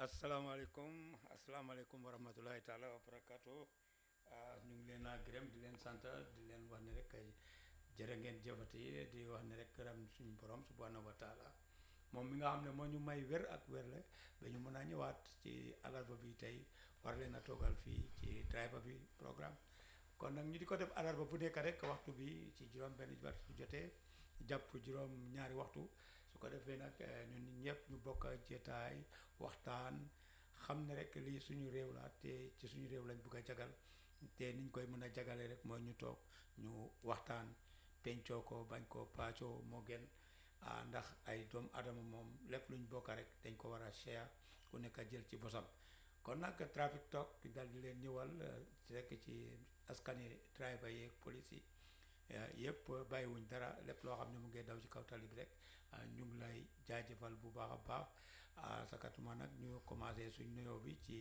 asalaamaaleykum asalaamaaleykum wa rahmatulahi taala wa barakaatu ñu ngi leen a gërëm di leen sant di leen wax ne rek jërë ngeen jëfati di wax ne rek gërëm suñu borom subhanahu wa taala moom mi nga xam ne moo ñu may wér ak wér la ba ñu mën a ñëwaat ci alarba bi tey war leen a toogal fii ci driver bi programme kon nag ñu di ko def alarba bu nekk rek waxtu bi ci juróom benn waxtu jotee jàpp juróom ñaari waxtu su ko defee nag ñun ñëpp ñu bokk jetaay waxtaan xam ne rek lii suñu réew la te ci suñu réew lañ bugg a jagal te niñ koy mën a jagale rek mooy ñu toog ñu waxtaan pencoo ko bañ ko paacoo moo gën ndax ay doomu adama moom lépp luñ bokk rek dañ ko war a share ku nekk jël ci bosam kon nag trafic talk dal di leen ñëwal rek ci askani driver yeeg police yi yëpp bàyyiwuñ dara lépp loo xam ne mu ngi daw ci kaw tali bi rek ñu ngi lay jaajëfal bu baax a baax sakatuma nag ñu commencé suñ nuyoo bi ci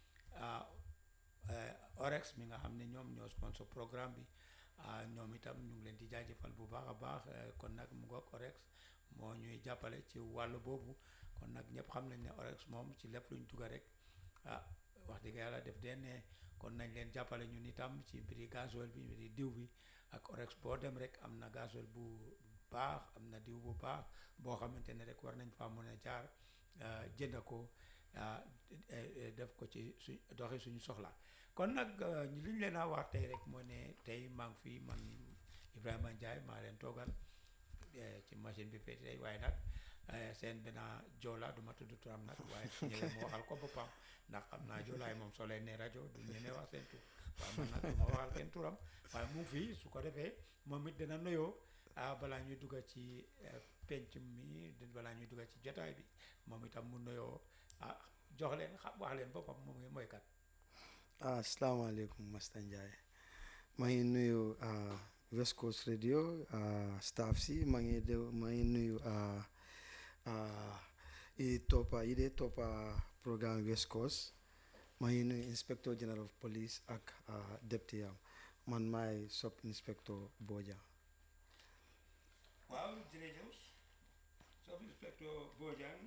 orex mi nga xam ne ñoom ñoo sponsor programme bi ñoom itam ñu ngi leen di jaajëfal bu baax a baax kon nag mu ngoog orex moo ñuy jàppale ci wàll boobu kon nag ñëpp xam nañ ne orex moom ci lépp luñ dugga rek ah wax dëgg yàlla def den ne kon nañ leen jàppale ñun itam ci mbiri gasoil bi mbiri diw bi ak orex boo dem rek am na gasoil bu baax am na diw bu baax boo xamante ne rek war nañ faa mën a jaar jënd ko def ko ci suñ doxi suñu soxla kon nag li ñu leen a wax tey rek moo ne tey maa ngi fii man Ibrahima Ndiaye maa leen toogal ci machine bi pété tey waaye nag seen benn joola du ma tudd turam nag waaye su ñëwee mu waxal ko boppam ndax xam naa joolaay moom soo leen ne rajo du ñeme wax seen tur waaye man nag du ma waxal kenn turam waaye mu fii su ko defee moom it dina nuyoo ah balaa ñuy dugga ci penc mi balaa ñuy dugga ci jotaay bi moom itam mu nuyoo ah jox leen xam wax leen boppam moom mooy kat. ah asalaamaaleykum Masta Ndiaye maa ngi nuyu West Coast Radio staff si maa ngi de maa ngi nuyu i toppa yi dee toppa programme West Coast maa ngi nuyu inspector general of police ak deputy am man maay sub inspector Boja. waaw jërëjëf sub inspector Bojang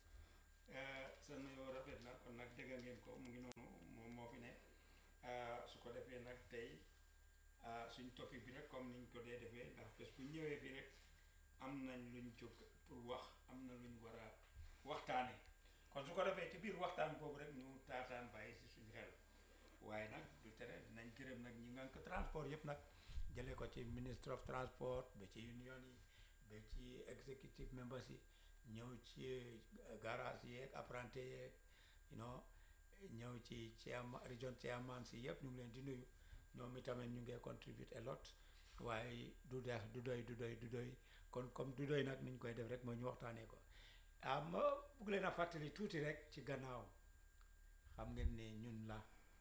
sa nuyoo rafet na kon nag dégg ngeen ko mu ngi noonu moom moo fi ne su ko defee nag tey suñ topic bi rek comme niñ ko dee defee ndax bés bu ñëwee fii rek am nañ luñ jóg pour wax am na luñ war a waxtaane kon su ko defee ci biir waxtaan boobu rek ñu taataan bàyyi si suñ xel waaye nag du tere dinañ gërëm nag ñi nga ko transport yëpp nag jëlee ko ci ministre of transport ba ci union yi ba ci executive members yi ñëw ci garage yeeg apprenti yeeg you know ñëw ci chairman region chairman si yëpp ñu ngi leen di nuyu ñoom itamit ñu ngi contribute a lot waaye du deex du doy du doy du doy kon comme du doy nag niñ koy def rek moo ñu waxtaanee ko ah ma bugg leen a fàttali tuuti rek ci gannaaw xam ngeen ne ñun la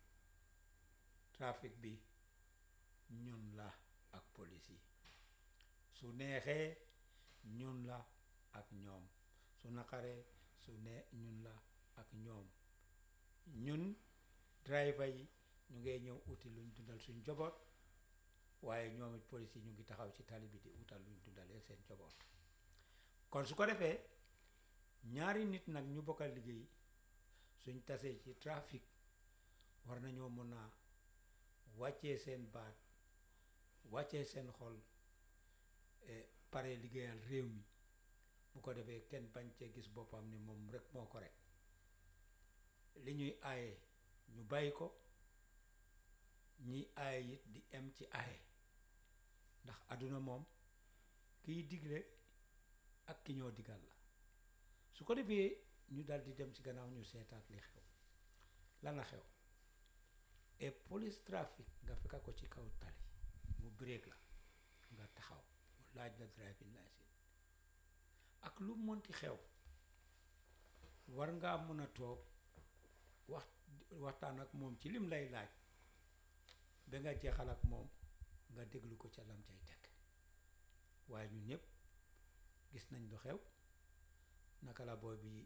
trafic bi ñun la ak police yi su neexee ñun la ak ñoom su naqaree su ne ñun la ak ñoom ñun driver yi ñu ngee ñëw uti luñ dundal suñ joboot waaye ñoom it police yi ñu ngi taxaw ci tali bi di utal luñ dundalee seen joboot kon su ko defee ñaari nit nag ñu bokkal liggéey suñ tasee ci trafic war nañoo mën a wàccee seen baat wàccee seen xol pare liggéeyal réew mi bu ko defee kenn bañ cee gis boppam ni moom rek moo ko rek li ñuy aaye ñu bàyyi ko ñiy aaye it di em ci aaye ndax àdduna moom kiy digle ak ki ñoo digal la su ko defee ñu dal di dem ci gannaaw ñu seetaat li xew lan la xew et police trafic nga fekka ko ci kaw tali mu break la nga taxaw mu laaj la driving license ak lu monti xew war ngaa mën a toog wax waxtaan ak moom ci lim lay laaj ba nga jeexal ak moom nga déglu ko ca lam cay teg waaye ñun ñëpp gis nañ lu xew naka la booy bi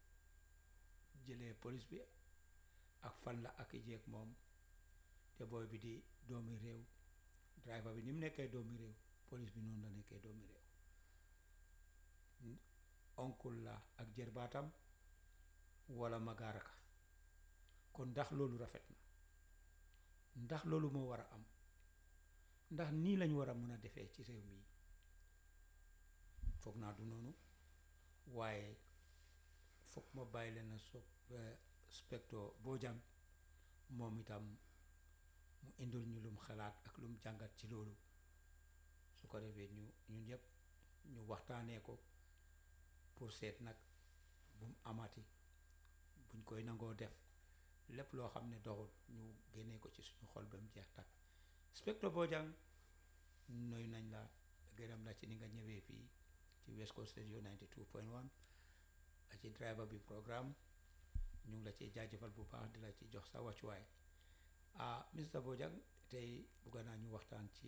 jëlee police bi ak fan la ak jeeg moom te booy bi di doomi réew driver bi ni mu nekkee doomi réew police bi noonu la nekkee doomi réew oncle la ak jërbaatam wala magaaraka kon ndax loolu rafet na ndax loolu moo war a am ndax nii lañ war a mën a defee ci réew mi foog naa du noonu waaye foog ma bàyyi leen a so specto Bojang moom itam mu indil ñu lum xalaat ak lum jàngat ci loolu su ko defee ñu ñun ñëpp ñu waxtaanee ko pour seet nag bu mu amati buñ koy nangoo def lépp loo xam ne doxul ñu génnee ko ci suñu xol ba mu jeex takk specto Bojang nuyu nañ la gërëm la ci ni nga ñëwee fii ci West Coast Radio 92.1 a ci driver bi programme ñu ngi la ci jaajëfal bu baax di la ci jox sa wàccuwaay ah Mr Bojang tey bugga naa ñu waxtaan ci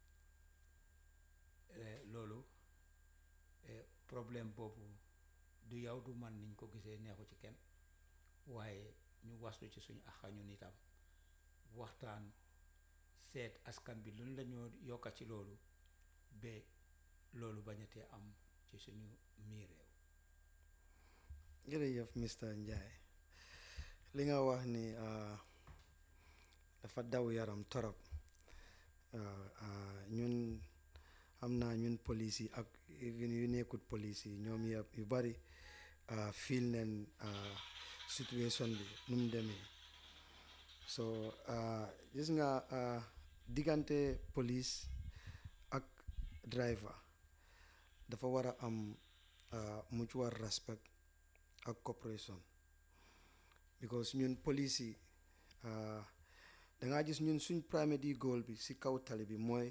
loolu problème boobu du yow du man niñ ko gisee neexu ci kenn waaye ñu waslu ci suñu axa ñun itam waxtaan seet askan bi luñ la ñoo yokka ci loolu ba loolu bañatee am ci suñu mii réew jërëjëf Mr Njie li nga wax ni dafa daw yaram torop ñun xam naa ñun police yi ak even yu nekkut police yi ñoom yëpp yu bari fiil neen situation bi nu mu demee so gis nga diggante police ak driver dafa war a am mutual respect ak cooperation because ñun police yi dangaa gis ñun suñ primary goal bi ci kaw tali bi mooy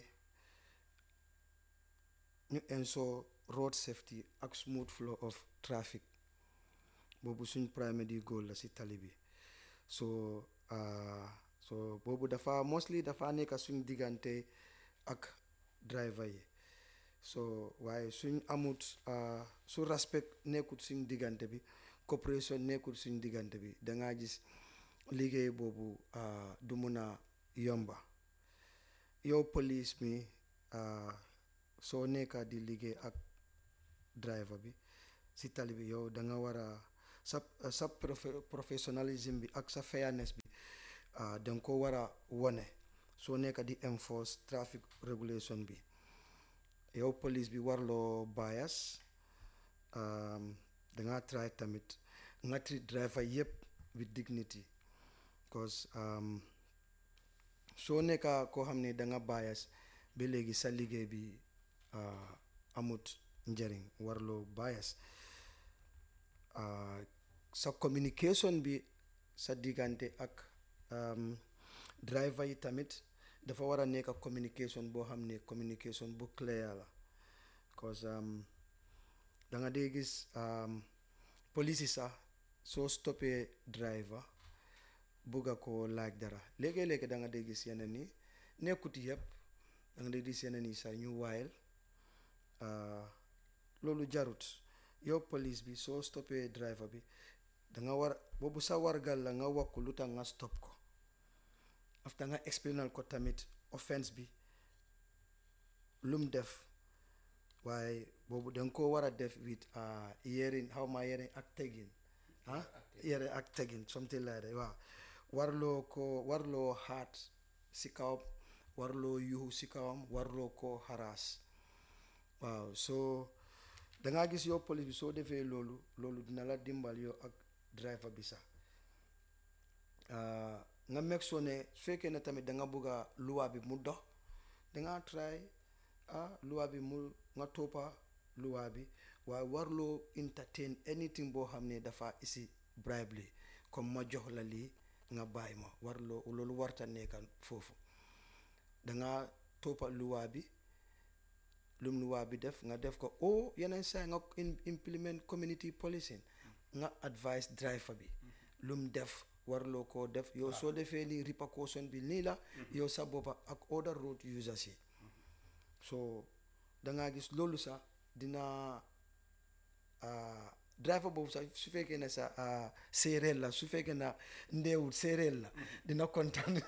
ñu ensure road safety ak smooth flow of traffic boobu suñ primary goal la ci tali bi so so boobu dafa mostly dafa nekk suñ diggante ak driver yi so waaye suñ amut su respect nekkut suñ diggante bi coopération nekkut suñ diggante bi dangaa gis liggéey boobu du mun a yomba yow police mi soo nekka di liggéey ak driver bi si tali bi yow da nga war a sa sa professionnalisme bi ak sa fairness bi da nga ko war a wone soo nekka di enforce traffic regulation bi yow police bi warloo bias danga try tamit nga treat driver yëpp with dignity because soo nekka koo xam ne danga bias ba léegi sa liggéey bi amut njëriñ warloo bias sa communication bi sa diggante ak driver yi tamit dafa war a nekk communication boo xam ne communication bu clear la because da nga dee gis police yi sax soo stoppee driver bugga ko laaj dara léegi-léegi da nga dee gis yeneen yi nekkut yëpp da nga dee gis yeneen yi sax ñu waayal loolu jarut yow police bi soo stoppee driver bi da nga war boobu sa wargal la nga wax ko lu tax nga stop ko after nga explainal ko tamit offense bi lum def waaye boobu danga ko war a def with yerin xaw ma yerin ak tegin ah yere ak tegin something like that waaw warloo ko warloo xaat si kawam warloo yuxu si kawam warloo ko haraas waaw soo dangaa gis yow police bi soo defee loolu loolu dina la dimbal yow ak driver bi sax nga meg soo ne su fekkee ne tamit da nga bëgg a luwa bi mu dox danga try ah luwa bi mu nga toppa luwa bi waaye warloo entertain anything boo xam ne dafa isi bribe li comme ma jox la lii nga bàyyi ma warloo loolu warta nekka foofu danga toppa luwa bi lum luwa bi def nga def ko o yeneen saa nga implement community policing nga advice driver bi lum def warloo koo def yow soo defee lii repercussion bi nii la yow sa boppa ak other road users yi so dangaa gis loolu sax dina driver boobu sax su fekkee ne sa séeréer la su fekkee na ndeewul séeréer la dina kontaan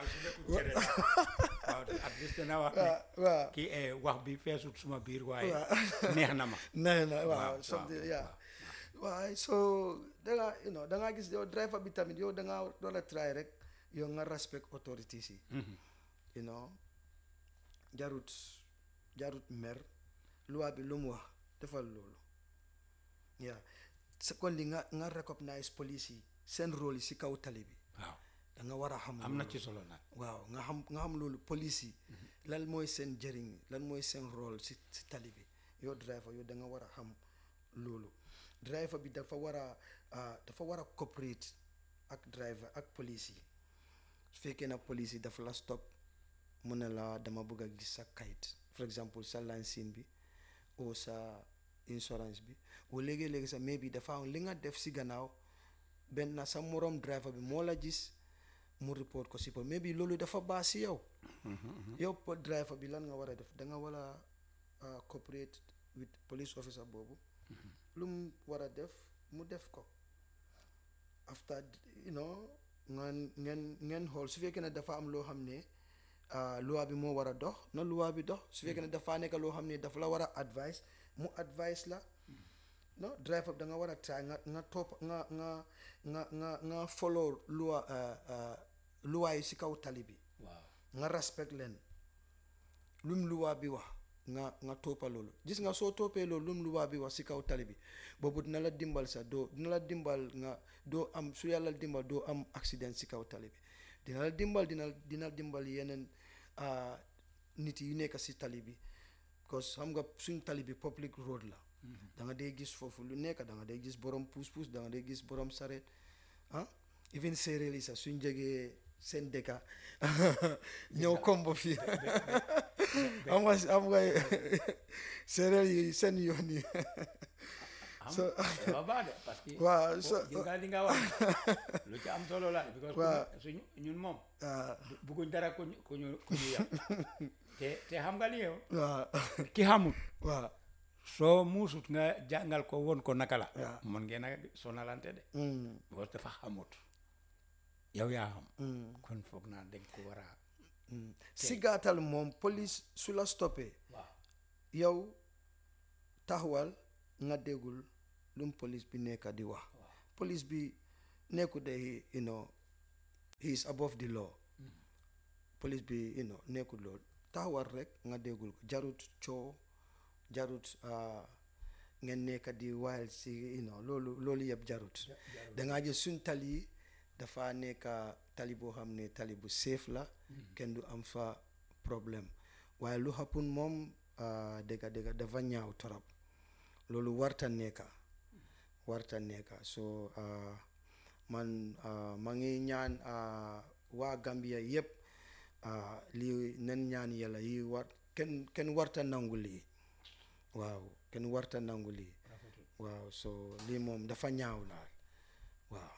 waaw at least dana wax ne waaw kii wax bi feesut suma biir waaye neex na ma nee na waaw waaw something waaw, yeah waaw. waaye so da nga you know da nga gis yow driver bi tamit yow da nga war a try rek yow nga respect authorities yi you know jarut jarut mer loi bi lu mu wax defal loolu yeah secondly nga nga recognize police yi seen rôle yi si kaw tali bi waaw da nga war a xam am na loolu. ci solo nag waaw nga xam nga xam loolu police yi lan mooy seen jëriñ lan mooy seen rôle si si tali bi yow driver yow da nga war a xam loolu driver bi dafa war a ah, dafa war a cooperate ak driver ak police yi su fekkee na police yi dafa la stop mu ne la dama bëgg a gis sa kayit for exemple sa lansin bi o sa insurance bi o léegi-léegi sa mais bi dafa am li nga def si gannaaw benn sa morom driver bi moo la gis mu report ko si po mais bi loolu dafa baax si yow yow po driver bi lan nga war a def da nga war a ah, cooperate with police officer boobu lu mu war a def mu def ko after you know ngeen ngeen ngeen xool su fekkee ne dafa am loo xam ne ah, loi bi moo war a dox na loi bi dox su fekkee ne dafa nekk loo xam ne dafa la war a advice mu advice la no driver bi da nga war a try nga nga topp nga nga nga nga nga follow loi ah, ah, loi yi si kaw tali bi waaw nga respect leen lum luwaa bi wax nga nga toppa loolu gis nga soo toppee loolu lum luwaa bi wax si kaw tali bi boobu dina la dimbal sax doo dina la dimbal nga doo am su yàlla dimbal doo am accident si kaw tali bi dina la dimbal dina dina dimbal yeneen ah, nit yi nekk si tali bi because xam nga suñ tali bi public road la da nga dee gis foofu lu nekk da nga dee gis borom puus puus da nga dee gis borom sareet ah even séeréer yi sax suñ jógee seen dëkka ñëw kombo fii am nga am nga séeréer yi seen yoon yi xam dafa baax de parce que waaw so gis nga li nga wax lu ci am solo la because Waaw. suñu ñun moom ah, bu- bugguñ dara ku ñu ku ñu ku ñu yàq te te xam nga li yow waaw ki xamul waaw soo muusut nga jàngal ko woon ko naka la Waaw. mën ngeen a sonalante de mm, because dafa xamut yow yaa xam mm, kon foog naa dañ ko war a mm. si gàttal moom police su la stoppé waaw yow taxawal nga déggul lum police bi nekk di wax police bi nekku de you know he is above the law police bi you know nekkul loolu taxawal rek nga déggul ko jarut coow jarut ah, ngeen nekk di wild si you know loolu loolu yëpp jarut dangaa gis suñ tali yi dafa nekk tali boo xam ne tali bu safe la kenn du am fa problème waaye lu xappun moom ah, dëgga dëgga dafa ñaaw torop loolu warta nekka warta nekka so ah, man ah, ma ngi ñaan ah, waa Gambia yëpp ah, lii nen ñaan yàlla yi war kenn kenn warta nangu lii waaw kenn warta nangu lii waaw so lii moom dafa ñaaw laal waaw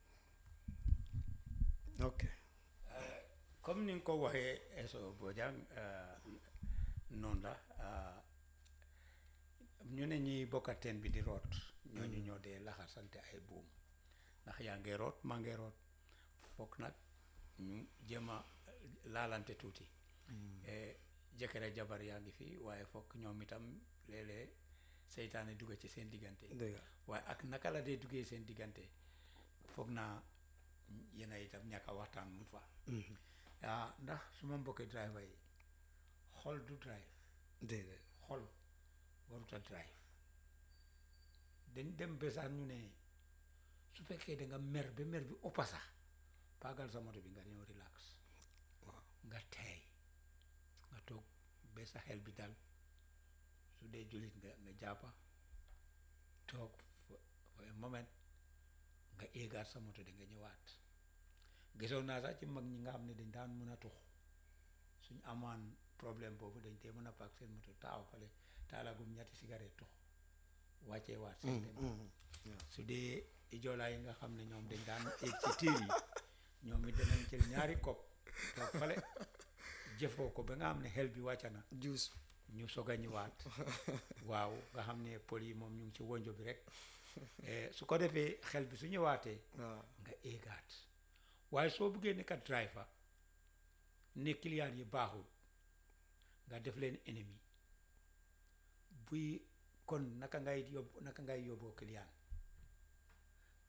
ok comme ni nga ko waxee eso Bojang noonu la ah, ñu ne ñi bokka teen bi di root ñooñu ñoo dee laxar sante ay buum ndax yaa ngi root maa ngi root foog nag ñu jéem a laalante tuuti Eh, jëkkër ak jabar yaa ngi fi waaye foog ñoom itam léeg-léeg seytaane dugg ci seen diggante dëgg waaye ak naka la dee duggee seen diggante foog naa yéen a itam ñàkk a waxtaan mu fa ah ndax suma mbokki driver yi xol du drive déedéet xol waruta drive dañ dem besaan ñu ne su fekkee da nga mer ba mer bi ëppa sax paagal sa moto bi nga ñëw relax nga teey nga toog ba sa xel bi dal su dee jullit nga nga jàppa toog for for a moment nga éegaat sa moto di nga ñëwaat gisoon naa sax ci mag ñi nga xam ne dañ daan mën a tux suñ amaan problème boobu dañ tee mën a paak seen moto taaw fale taalagum ñetti cigarette tux wàccee waat seen dem su dee ijoolaa yi nga xam ne ñoom dañ daan éeg ci tiir yi ñoom it danañ jël ñaari kopp toog fale jëfoo ko ba nga xam ne xel bi wàcca na juice ñu soog a ñëwaat waaw nga xam ne pël yi moom ñu ngi ci wonjo bi rek Eh, su ko defee xel bi su ñëwaatee waaw nga éegaat waaye soo buggee nekkat driver ne client yi baaxul nga def leen ennemi buy kon naka ngay yóbbu naka ngay yóbboo client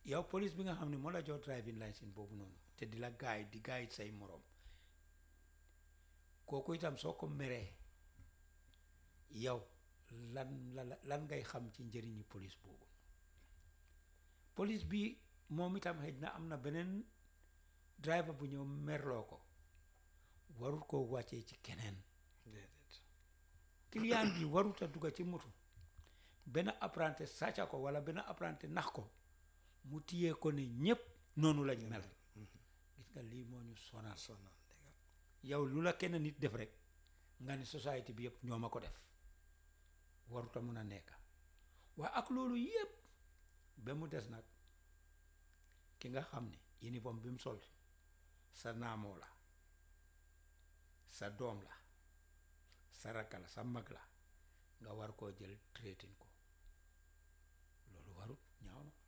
yow police bi nga xam ne moo la jox driving license boobu noonu te di la guide di guide say moroom kooku itam soo ko meree yow lan la la lan ngay xam ci njëriñi police boobu police bi moom itam xëj na am na beneen driver bu ñëw merloo ko warul koo wàccee ci keneen déedéet client bi warut a dugga ci moto benn apprenti sàcca ko wala benn apprenti nax ko mu tiyee ko ne ñépp noonu lañ mel gis nga lii moo ñu sonal sonal dëgg la. yow lu la kenn nit def rek nga ne société bi yëpp ñoo ma ko def waruta mun a nekk waaye ak loolu yëpp ba mu des nag ki nga xam ne uniforme bi mu sol sa naamoo la sa doom la sa rakka la sa mag la nga war koo jël traitin ko loolu warut ñaaw na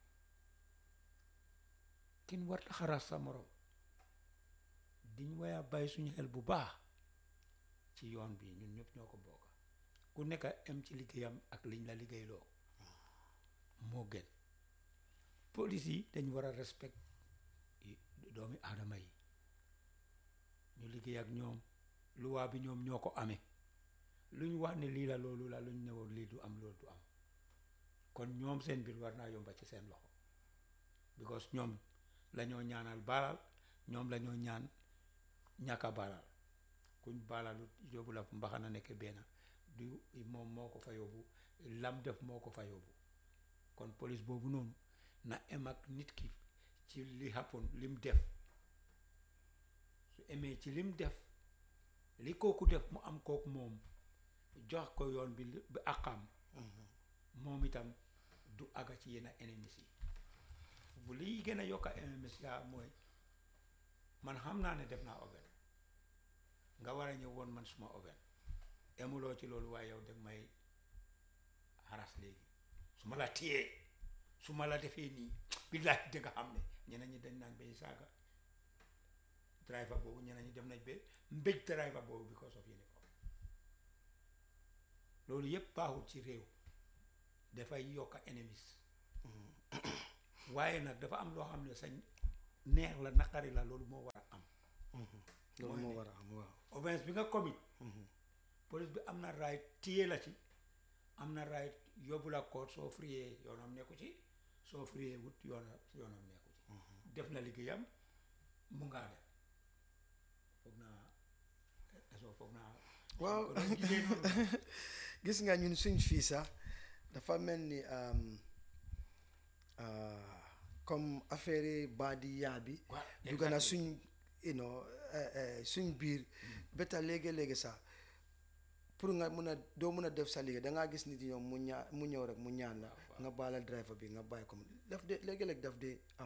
kin war la xaraas sa morom diñ waya bàyyi suñu xel bu baax ci yoon bi ñun ñëpp ñoo ko bokk ku nekk am ci liggéeyam ak liñ la liggéeyloo moo gën police yi dañ war a respect yi- doomi aadama yi ñu liggéey ak ñoom luwaa bi ñoom ñoo ko amee luñ wax ne lii la loolu la luñ newoon lii du am loolu du am kon ñoom seen biir war naa yomba ci seen loxo because ñoom lañoo ñaanal baalal ñoom lañoo ñaan ñàkka baalal kuñ baalalu yóbbu la fu mbaxana nekk benn du moom moo ko fa yóbbu lam def moo ko fa yóbbu kon police boobu noonu na em ak nit ki ci li happen lim def su emee ci lim def li kooku def mu am kooku moom jox ko yoon bi li- bi àqam moom itam du àgga ci yenn ennemis yi bu liy gën a yokka ennemis yaa mooy man xam naa ne def naa oven nga war a ñëw woon man suma oven emuloo ci loolu waaye yow dag may xaras léegi su ma la téyee su ma la defee nii billaahi da nga xam ne ñeneen ñi dañ naan bay saaga driver boobu ñeneen ñi dem nañ ba mbéj driver boobu because of uniform loolu yëpp baaxul ci réew dafay yokka ennemis waaye nag dafa am loo xam ne sañ neex la naqari la loolu moo war a am loolu mooy moo ne- war a am waaw offense bi nga commit police bi am na right téye la ci am na right yóbbu la court soo friyee yoonam nekku ci soo friyee wut yoona yoonam nekku ci def na liggéeyam mu ngaa def foog naa eso foog naa waaw ko doon gisee noonu gis nga ñun suñ fii sax dafa mel ni um, ah, comme affaire yi baadi yaa bi Waaw, dugg na exactly. suñ you know eh, eh, suñ biir beta léegi-léegi sax pour nga mun a doo mun a def sa liggéey da ngaa gis nit ñoom mu ñaa mu ñëw rek mu ñaan la nga baala driver bi nga bàyyi ko mu daf de léegi-léegi daf de am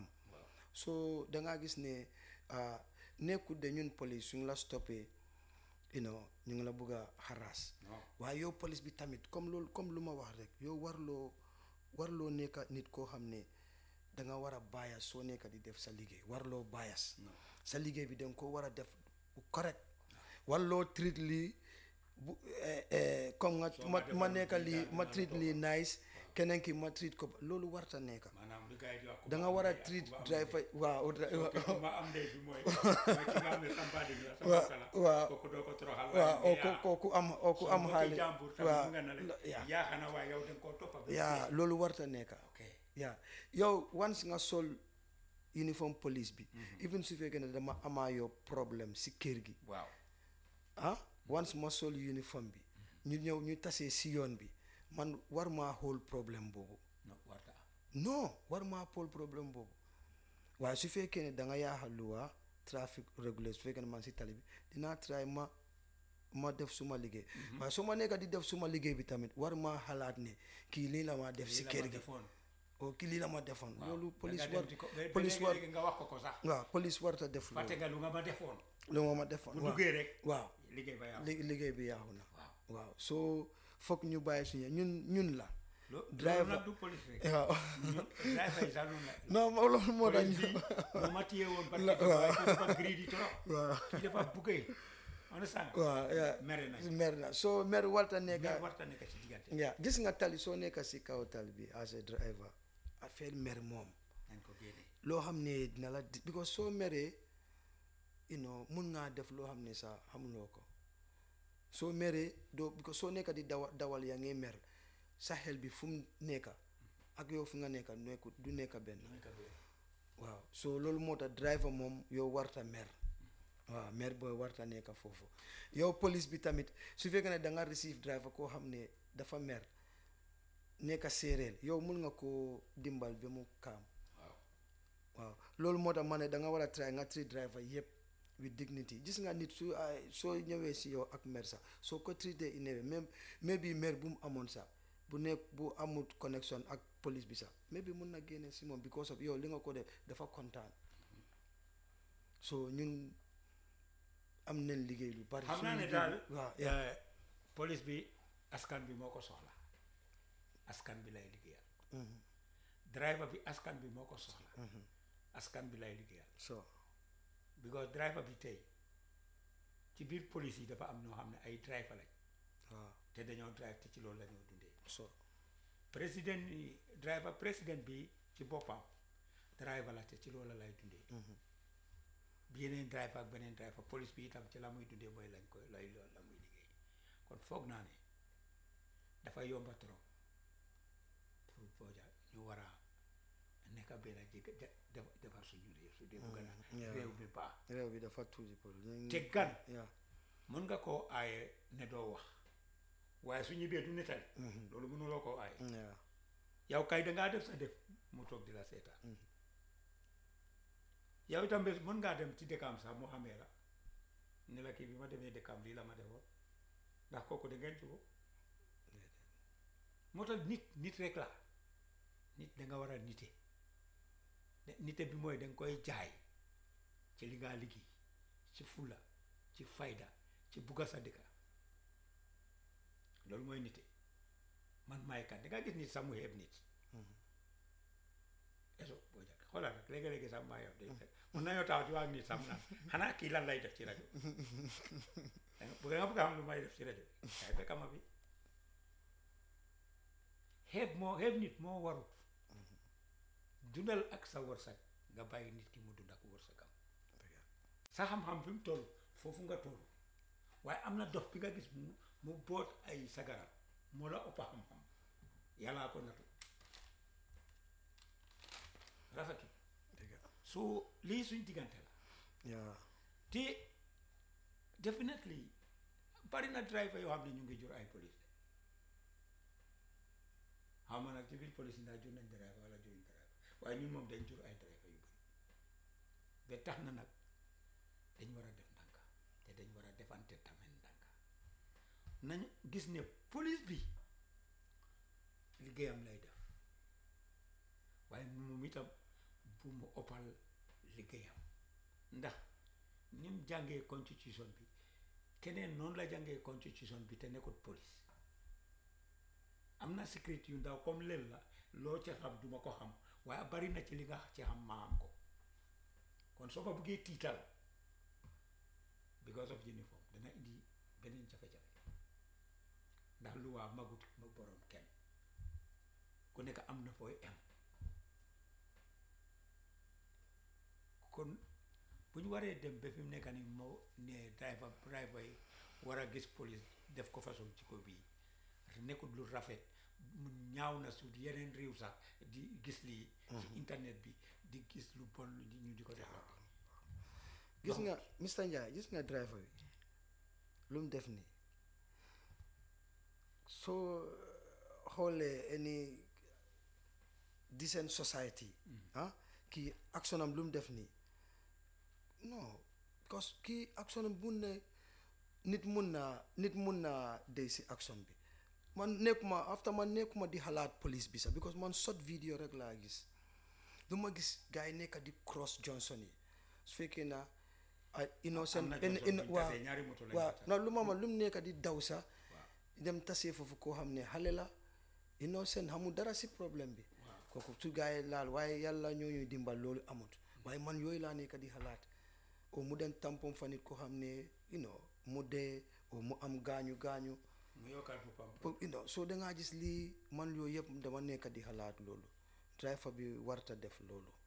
so da ngaa gis ne ah, nekkul de ñun police suñ la stoppé you know ñu ngi la bëgg a harass Non. waaye yow police bi tamit comme loolu comme lu ma wax rek yow warloo warloo nekka nit koo xam ne da nga war a bias soo nekka di def sa liggéey warloo bias sa liggéey bi da nga ko war a def bu correct warloo treat lii bu eh, eh, comme nga Soo ma ma ma defoon nekka lii lii daal ma dinaa treat la lii nice keneen ki ma treat ko loolu warta nekka maanaam li gars yi di wax ku da ma nga am war a ndey ak treat ku ma am driver waaw ndey. dri- Ok, ku ma am ndey bi mooy mooy ki nga xam ne sampaadi bi la sa Waaw, mbokk la waaw. kooku doo ko toroxal waaw waaye oo ko yaa- kooku am oo ku soo am mbokki xaalis jàmbur tamit waaw mu nga na le yaa yaa xanaa waaye yow da nga koo toppa ba yaa loolu warta nekka ok yaa yow once nga sol uniform police bi even su fekkee ne dama amaa yow problème si kër gi waaw ah once ma sol uniform bi ñu ñëw ñu tasee si yoon bi man war maa xool problème boobu non warta am non war maa xool problème boobu waaye su fekkee ne da nga yaaxal luwaa trafic régulier su fekkee ne man si tali bi dinaa try ma ma def suma liggéey waaye su ma nekka di def suma liggéey bi tamit war maa xalaat ne kii lii la ma def si lii la kër ma gi defoon o kii lii la ma defoon waaw loolu da police nga war dem di ko ba- ba police war léegi-léegi nga wax ko ko sax waaw police warta def fàtte loolu nga lu nga ma defoon lu ma ma defoon bu waaw duggee rek waaw liggéey ba yàqu li- liggéey bi yaaxu na waaw waaw soo foog ñu bàyyi suñu ñun ñun la lo Driver- loolu nag du police rek waaw ñun driver yi sax noonu la non mo- loolu moo tax police ñu bi mu ma téye woon ba La- tey waaye kii dafa greedy trop waaw kii dafa buggee understand waaw yaa mere nañ mer na soo mer warta nekk mer warta nekk ci diggante yaa gis nga tali soo nekk si kaw tali bi as a driver affaire mer moom nañ ko génne loo xam ne dina la di- because soo meree you know mun ngaa def loo xam ne sax xamuloo ko soo meree doo because soo nekka di dawa dawal yaa ngi mer sa xel bi fu mu nekka ak yow fu nga nekka nekkut du nekka benn waaw so loolu moo tax driver moom yow warta mer waaw mer booy warta nekka foofu yow police bi tamit su fekkee ne da nga receive driver koo xam ne dafa mer nekka séeréer yow mun nga koo dimbal ba mu kaam waaw waaw loolu moo tax ma ne da nga war a try nga treat driver yëpp with dignity gis nga nit su ay soo ñëwee si yow ak mer sax soo ko traité inewee même mais bi mer bu mu amoon sax bu nekk bu amut connection ak police bi sax mais bi mun na génne si moom because of yow li nga ko def dafa kontaan so ñun am nañ liggéey lu bari xam suñu naa ne liggéey daal bi- waaw yeah. eh, police bi askan bi moo ko soxla askan bi lay liggéeyal Mhm, driver bi askan bi moo ko soxla mhm. askan bi lay liggéeyal so because driver bi tey ci biir police yi dafa am ñoo xam ne ay driver lañ waaw te dañoo drive te ci loolu la ñoo dundee so président yi driver président bi ci boppam driver la te ci loolu lay dundee mhm, bi yeneen driver ak beneen driver police bi itam ci la muy dundee mooy lañ koy lay loolu la muy liggéey kon foog naa ne dafa yomba trop pour booja ñu war a nekk benn jég de- defar suñu réew su dee bëgg Mhm, na yeah. réew mi baax réew bi dafa tuuti pour ñu- te gan yeah, mën nga koo aaye ne doo wax waaye su ñibbee du nettali mhm, loolu mënuloo koo aaye yeah, yow kay dangaa def sa def mu toog di la seetaan Mhm. yow itam bés mën ngaa dem ci dëkkam sax mu xamee la ne la kii bi ma demee dëkkam lii la ma defoon ndax kooku da ngeen jubóo moo tax nit nit rek la nit da nga war a nite de- nite bi mooy da nga koy jaay ci li ngaa liggéey ci fulla ci fayda ci bugga sa dëkka loolu mooy nite man maay kan da nga gis nit sax mu xeeb nit mhm. eso boo jàkk xoolal rek léegi-léegi sax maa yow day mun nañoo taxaw ci waa nit sax mu naan xanaa kii lan lay def ci rajo danga bëgg nga bëgg a xam lu may def ci rajo kay fekk ma fi xeeb moo xeeb nit moo warut dundal ak sa wërsëg nga bàyyi nit ki mu dund ak wërsëgam sa xam-xam fi mu toll foofu nga toll waaye am na dox bi nga gis mu mu boot ay sagaram moo la ëpp xam-xam yàllaa ko natu rafetul dëgg su lii suñ diggante la yeah, te definitely bari na driver yoo xam ne ñu ngi jur ay police de xaw ma nag ci biir police ndax jur nañ driver wala juruñ driver waaye ñun moom dañ jur ay driver yu bari ba tax na nag dañ war a def ndànka te dañ war a defante tamit ndànka nañ gis ne police bi liggéeyam lay def waaye moom itam bu mu ëppal liggéeyam ndax ni mu jàngee constitution bi keneen noonu la jàngee constitution bi te nekkut police am na secret yu ndaw comme lel la loo ci xam duma ko xam waaye bari na ci li nga ci xam ma am ko kon soo ko bëggee tiital because of uniform dana indi beneen jafe-jafe ndax lu waa magut ma boroom kenn ku nekk am na fooy am kon bu ñu waree dem ba fi mu nekk ni moo ne driver driver yi war a gis police def ko façon ci ko bii nekkul lu rafet mu ñaaw na su yeneen réew sax di gis lii ci internet bi di gis lu bon di ñu di ko defal gis nga Mr Ndiaye gis nga driver bi lu mu def nii soo xoolee any decent society ah kii action am lu mu def nii non because kii action am mun na nit mun naa nit mun naa dey si action bi man nekkuma after man nekkuma di xalaat police bi sax because man short video rek laa gis du ma gis gars yi nekk di cross Johnson yi su fekkee na ay innocent am na in- Johnson in- buñ waaw tasee ñaari moto lañ waaw fa non lu ma ma lu mu nekk di daw sax dem tasee foofu koo xam ne xale la innocent xamul dara si problème bi kooku su gars yi laal waaye yàlla ñoo ñuy dimbal loolu amut waaye man yooyu laa nekk di xalaat o mu dem tampon fa nit koo xam ne you know mu dee o mu am gaañu gaañu mu yokkal boppam pour you know soo dangaa gis lii man yooyu yëpp dama nekk di xalaat loolu driver bi warta def loolu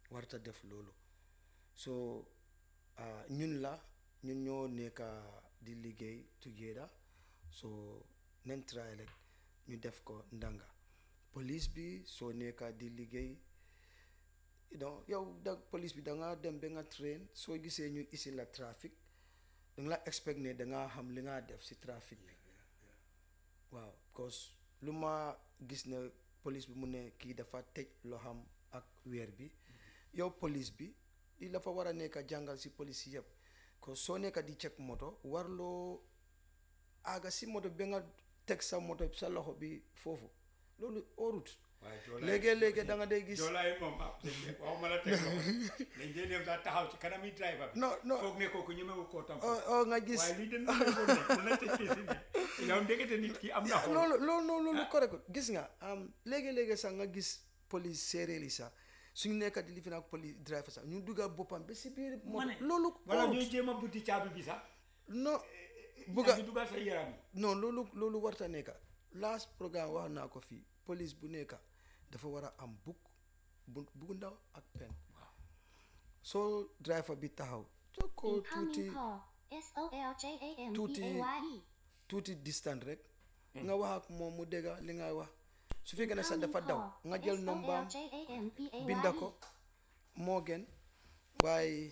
warta def loolu so ah, ñun la ñun ñoo nekka di liggéey together so nen try rek ñu def ko ndànga police bi soo nekka di liggéey donc yow da police bi da nga dem ba nga train soo gisee ñu isi la trafic da nga la expect ne da nga xam li nga def si trafic bi waaw because lu ma gis ne police bi mu ne kii dafa tëj loo xam ak weer bi yow police bi li la fa war a nekk jàngal si police yi yëpp because soo nekka di check moto warloo aaga si moto bi nga teg sa moto sa loxo bi foofu loolu óorut waaye joolaay léegi-léegi da nga day gis joolaay moom ah waxuma la teg loxo dañ dee dem sax taxaw ci kanami driver bi non non foog ne kooku ñemewu koo tam oh oh nga gis waaye lii dana defoon ne dana tëj fii si biir yow ndekete nit ki am na xool loolu loolu loolu loolu correct gis nga am léegi-léegi sax nga gis police séeréer yi sax suñu nekkat di lifi naak police driver sax ñu dugga boppam ba si biir ma moto ne loolu wala óorut. ñuy jéem a buddi caabi bi sax non bugga bugga di dugal sa yaram yi non loolu loolu warta nekka last programme wax naa ko fii police bu nekka dafa war a am bug bu bu ndaw ak pen waaw soo driver bi taxaw jox ko tuuti Incoming call. S O L J A M P Tuuti. A Y E. tuuti distant rek nga wax ak moom mu dégga li ngay wax su fekkee ne sax dafa daw Incoming nga call. jël S O L nombaam J A M P A Y E. binda ko moo gën waaye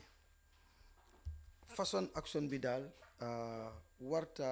façon action bi daal ah, warta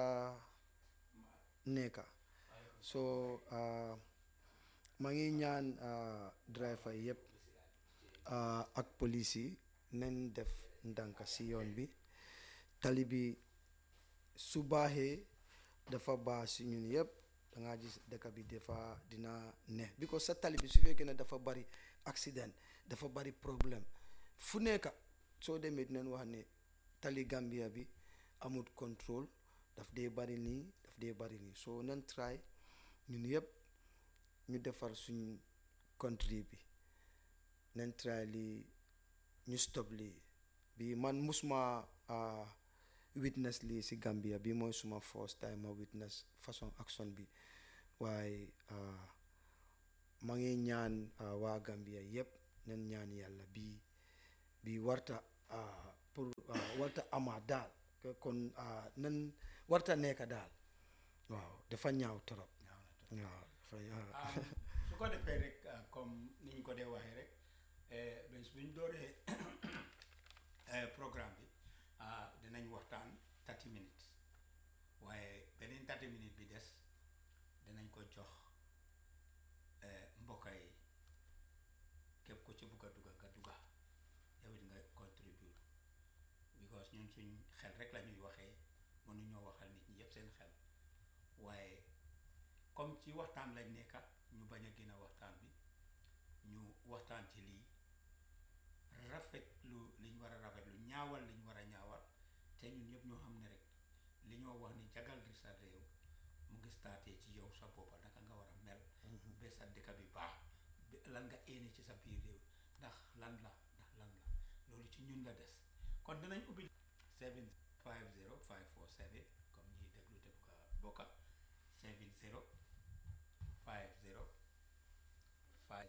nekka so ah, maa ngi ñaan ah, driver yëpp ah, ak police yi nañ def ndànk si yoon bi tali bi su baaxee dafa baax si ñun yëpp da ngaa gis dëkk bi dafa dina ne because sa tali bi su fekkee ne dafa bari accident dafa bari problème fu nekka soo demee dinañ wax ne tali Gambia bi amut contrôle daf dee bari nii daf dee bari nii so nañ try ñun yëpp ñu defar suñ country bi nañ try lii ñu stop lii bi man musuma ah, witness lii si Gambia bi mooy suma first time ma witness façon action bi waaye ah, ma ngi ñaan ah, waa Gambia yëpp nañ ñaan yàlla bi bi warta ah, pour ah, warta ama daal que kon ah, nan warta nekka daal waaw dafa ñaaw trop waaw dafa ñaaw ah, su ko defee rek ah, comme ni ñu ko dee waxee rek eh, bés bu ñu dooree eh, programme bi ah, dinañ waxtaan 30 minutes waaye beneen 30 minutes bi des dinañ ko jox eh, mbokk yi képp ku ci bugg a dugga nga dugga yow it nga contribute because ñun suñ xel rek la ñuy waxee mënuñoo waxal nit ñi yëpp seen xel waaye comme ci waxtaan lañ nekka ñu bañ a gën a waxtaan bi ñu waxtaan ci lii rafet lu liñ war a rafet lu ñaawal liñ war a ñaawal te ñun ñëpp ñoo xam ne rek li ñoo wax ni jagal di sa réew mu ngi staatee ci yow sa boppa naka nga war a mel ba sa dëkk bi baax ba lan nga éene ci sa biir réew ndax lan la ndax lan la loolu ci ñun la des kon dinañ ubbi 750 547 comme ñuy déglu te bugg a bokka 70 50 5 7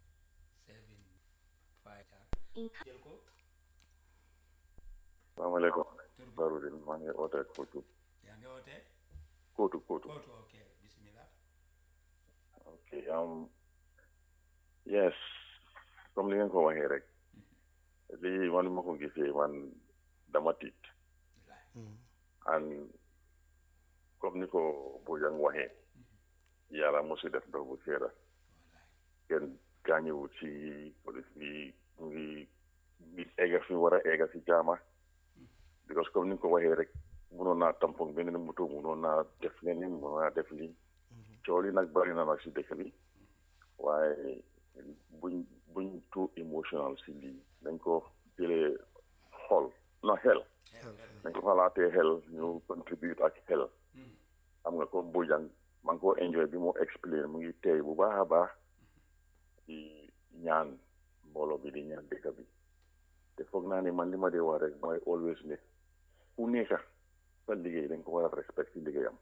5 jaar Inco- jël ko salaamaaleykum tur bi Barudin maa ngi oote Kootu yaa ngi wootee Kootu Kootu kootu ok bismillah ok um, yes comme li ngeen ko waxee rek lii man ma ko gisee man dama tiit billahi and comme ni ko Bojang waxee yàlla mosu def ndox bu seeda wallahi kenn gaañewut ci police bi mu ngi ngi egga fi mu war a egga si jaama because comme ni nga ko waxee rek mënoon naa tampon beneen moto mënoon naa def leneen mënoon naa def lii coow li nag bari na nag si dëkk bi waaye buñ buñ too emotional si lii dañ ko jëlee xol na xel dañ ko xalaatee xel ñu contribute ak xel xam nga ko Bojang maa ngi ko enjoy bi mu explain mu ngi teey bu baax a baax di ñaan mbooloo bi di ñaan dëkk bi te foog naa ne man li ma dee wax rek mooy always ne ku nekka sa liggéey dañ ko war a respect ci liggéeyam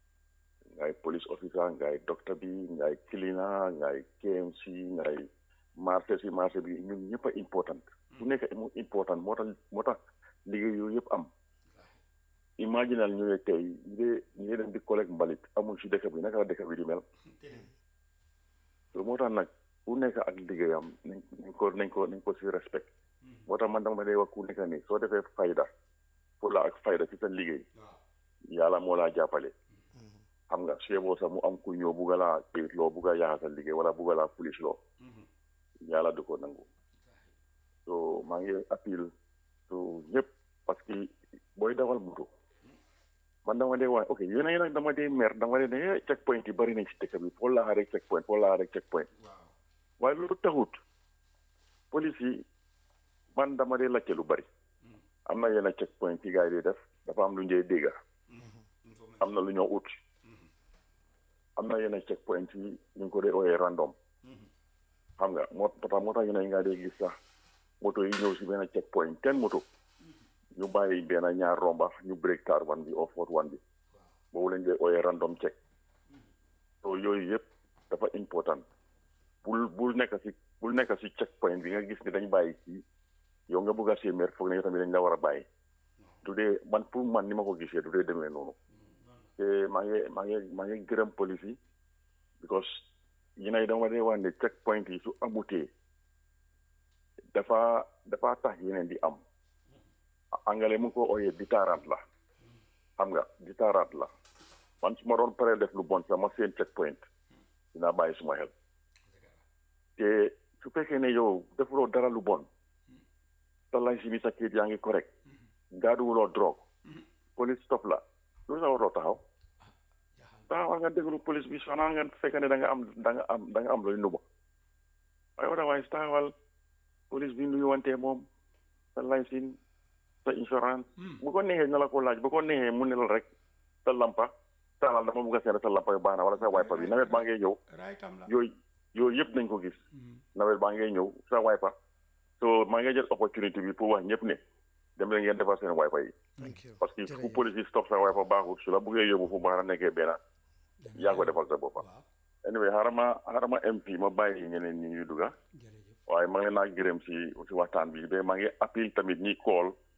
ngay police officer ngay docteur bi ngay cleaner ngay KMC ngay marché si marché bi ñun ñëpp a important su nekk mu important moo tax moo tax liggéey yooyu yëpp am imaginal ñu ne tey ñu dee ñu dee dem di collecte mbalit amul si dëkk bi naka la dëkk bi di mel so moo tax nag ku nekk ak liggéeyam nañ nañ ko nañ ko nañ ko si respect moo tax man dama dee wax ku nekk nii soo defee fayda fulla ak fayda ci sa liggéey yàlla moo laa jàppale xam nga su yeboo sax mu am ku ñëw bugga laa kayit loo bugga yaaxa sa liggéey wala bugga laa police loo yàlla du ko nangu so maa ngi appel to ñëpp parce que booy dawal moto man dama dee wax ok yéen a ngi nag dama dee mer dama dee ne check point yi bari nañ si dëkk bi foo laa rek check point foo laa rek check point waaye loolu taxut police yi man dama dee lacce lu bari am na yenn check point yi gars yi di def dafa am lu njëy dégga am na lu ñoo ut am na yenn check point yi ñu ngi ko dee ooyee random xam nga moo tax moo tax yenn yi nga dee gis sax moto yi ñëw si benn check point ten moto ñu bàyyi benn ñaar romba ñu break tar one bi or fourth one bi boobu lañ dee ooyee random check so yooyu yëpp dafa important bul bul nekk si bul nekk si check point bi nga gis ni dañ bàyyi kii yow nga bëgg a séeméer foog ne yow tamit dañ la war a bàyyi du dee man pour man ni ma ko gisee du dee demee noonu te maa ngi maa ngi maa ngi gërëm police yi because yi nay dama dee wax ne check point yi su amutee dafa dafa tax yeneen di am angale mu ngi ko ooyee déterrent la xam nga déterrent la man su ma doon paree def lu bon sax ma seen check point dinaa bàyyi suma xel te su fekkee ne yow defuloo dara lu bon sa lañ si ni sa kayit yaa ngi correct gaaduwuloo drogue police stop la loolu sa waroo taxaw taxawal nga déglu police bi sonaa nga fekk ne da nga am da nga am da nga am looy nuba waaye otherwise taxawal police bi nuyu wante moom sa licence sa insurance bu ko neexee na la ko laaj bu ko neexee mu ne la rek sa lampa taalal dama bëgg a seet sa lampa yu baax na wala sa wiper bi nawet baa ngay ñëw yooyu yooyu yëpp nañ ko gis nawet baa ngay ñëw sa wiper so maa ngi jël opportunité bi pour wax ñëpp ne dem leen ngeen defar seen wiper yi parce que fu police yi stop sa wiper baaxul su la bëggee yóbbu fu baax na nekkee benn yaa ko defal sa boppa anyway xarama xarama MP ma bàyyi ñeneen ñi ñuy dugga waaye maa ngi leen naa gërëm si si waxtaan bi ba maa ngi appel tamit ñi kool